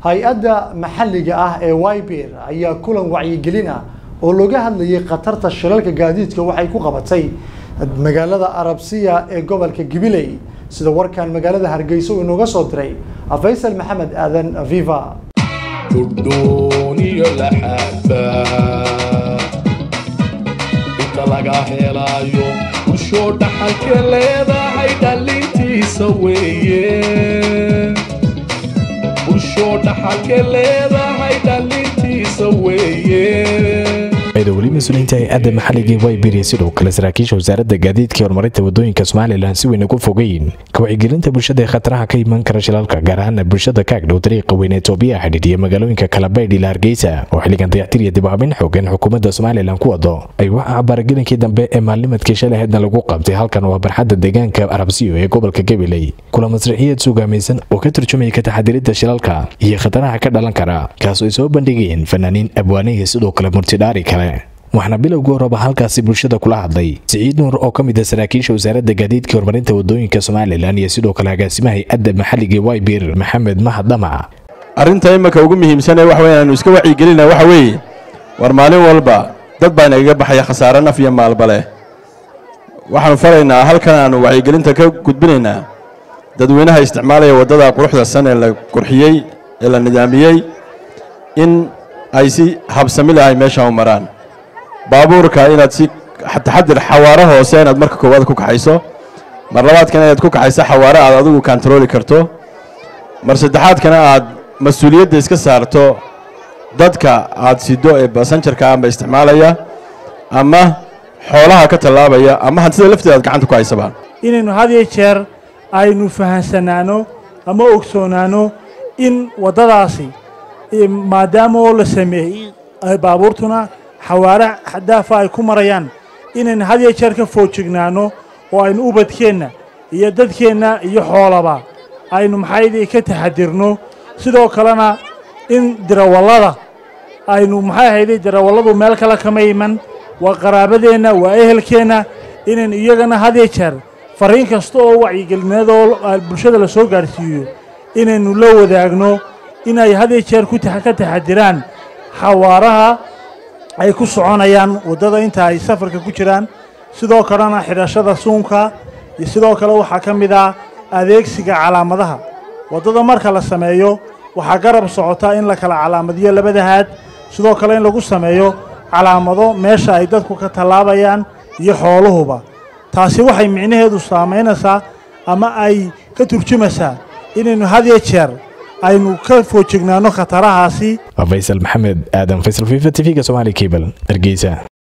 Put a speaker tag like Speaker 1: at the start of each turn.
Speaker 1: hay-adda maxalliga ah ee wyber ayaa kulan wacyigelin ah oo looga hadlayay khatarta shilalka gaadiidka waxay ku qabatay magaalada arabsiya ee gobolka gabiley sida warkan magaalada hargeysa uu inooga soo diray faysal maxamed aadan viva
Speaker 2: guddooniyo laxaaba inta laga helaayo bulshoo dhaxalka leedahay dhalintiisa weeye bulshoo dhaxalka leedahay dhalintiisa weeye
Speaker 3: weli mas-uuliyiinta hay-adda maxalligii waybiri sidoo kale saraakiisha wasaaradda gaadiidka horumarinta wadooyinka somalilan si weyn ugu fogeyn ka wacyigelinta bulshada ee khataraha ka iman kara shilalka gaar ahaana bulshada kaagdhow dariiqa weyn ee toobiya xidhiidhiya magaalooyinka kalabaydh ila hargeysa oo xilligan dayactir iyo dib habin xoogan xukuumadda somalilan ku wado ay waxa baaragelinkii dambe ee maalnimadkii shalaheedna lagu qabtay halkan waa barxadda deegaanka arabsiyo ee gobolka gabiley kula masraxiyeed suugaamaysan oo ka turjumaya ka taxadiridda shilalka iyo khataraha ka dhalan kara kaasoo ay soo bandhigayeen fanaaniin abwaanihii sidoo kale murtidhaari kale waxaana bilowgii horeba halkaasi bulshada kula hadlay siciid nuur oo ka mid ah saraakiisha wasaaradda gaadiidka horumarinta wadooyinka somalilan iyo sidoo kale agaasimaha hay-adda maxalliga waybir maxamed mahad dhamac
Speaker 4: arrinta imanka ugu muhiimsan ee waxa weeye aanu iska wacyigelina waxa weeye war maalin walba dad baa inagaga baxaya khasaare naf iyo maalba leh waxaanu faraynaa halkan aanu wacyigelinta ka gudbinaynaa dadweynaha isticmaalaya waddada quruxda san ee la qurxiyey ee la nidaamiyey in ay si habsami leh ay meesha u maraan baabuurka inaad si taxadir xawaaro hoose inaad marka koowaad ku kaxayso mar labaadkana inaad ku kaxayso xawaaro aad adigu kantarooli karto mar saddexaadkana aad mas-uuliyadda iska saarto dadka aad sido ee basanjarka amba isticmaalaya ama xoolaha ka tallaabaya ama hantida lafteeda aad gacanta ku haysaba
Speaker 5: inaynu had iyo jeer aynu fahansanaano ama ogsoonaano in waddadaasi maadaama oo la sameeyey baabuurtuna xawaare xadaafa ay ku marayaan inaynu had iyo jeer ka foojignaano oo aynu ubadkeenna iyo dadkeenna iyo xoolaba aynu maxaydii ka taxadirno sidoo kalena in dirawallada aynu maxay ahayday dirawalladu meel kale kama iman waa qaraabadeenna waa ehelkeenna inaynu iyagana had iyo jeer fariin kasta oo wacyigelineed oo bulshada la soo gaadhsiiyo inaynu la wadaagno inay had iyo jeer ka taxadiraan xawaaraha ay ku soconayaan waddada inta ay safarka ku jiraan sidoo kalena xidhashada suunka iyo sidoo kale waxaa ka mid ah adeegsiga calaamadaha waddada marka la sameeyo waxaa garab socotaa in la kala calaamadiyo labada haad sidoo kale in lagu sameeyo calaamado meesha ay dadku ka tallaabayaan iyo xooluhuba taasi waxay micnaheedu saamaynaysaa ama ay ka turjumaysaa inaynu had iyo jeer aynu ka foojignaano khatarahaasi
Speaker 3: faysal maxamed aadan faysal fifa t v-ga somaali cable hargeysa